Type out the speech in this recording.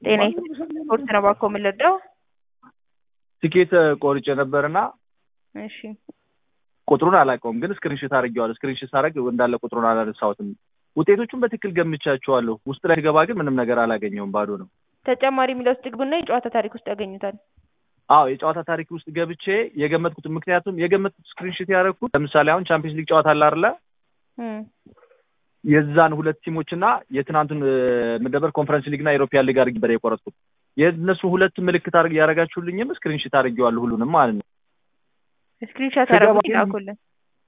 ጤና ስፖርት ነው እባክዎ ምን ልርዳው? ትኬት ቆርጬ ነበርና እሺ ቁጥሩን አላውቀውም፣ ግን ስክሪንሾት አድርጌዋለሁ። ስክሪንሾት ሳደርግ እንዳለ ቁጥሩን አላነሳሁትም። ውጤቶቹን በትክክል ገምቻቸዋለሁ። ውስጥ ላይ ገባ ግን ምንም ነገር አላገኘውም፣ ባዶ ነው። ተጨማሪ የሚለው ውስጥ ግቡና የጨዋታ ታሪክ ውስጥ ያገኙታል። አዎ የጨዋታ ታሪክ ውስጥ ገብቼ የገመትኩት ምክንያቱም የገመትኩት ስክሪንሾት ያደረግኩት ለምሳሌ አሁን ቻምፒየንስ ሊግ ጨዋታ አለ አይደለ? እም፣ የዛን ሁለት ቲሞች እና የትናንቱን ምደበር ኮንፈረንስ ሊግ እና የኢሮፒያን ሊግ አድርጌ ነበር የቆረጥኩት። የእነሱ ሁለት ምልክት አድርግ ያደረጋችሁልኝም ስክሪንሾት አድርጌዋለሁ ሁሉንም ማለት ነው። ስክሪንሻት ስገባ ያደረጉት ግን- ይላኩልን።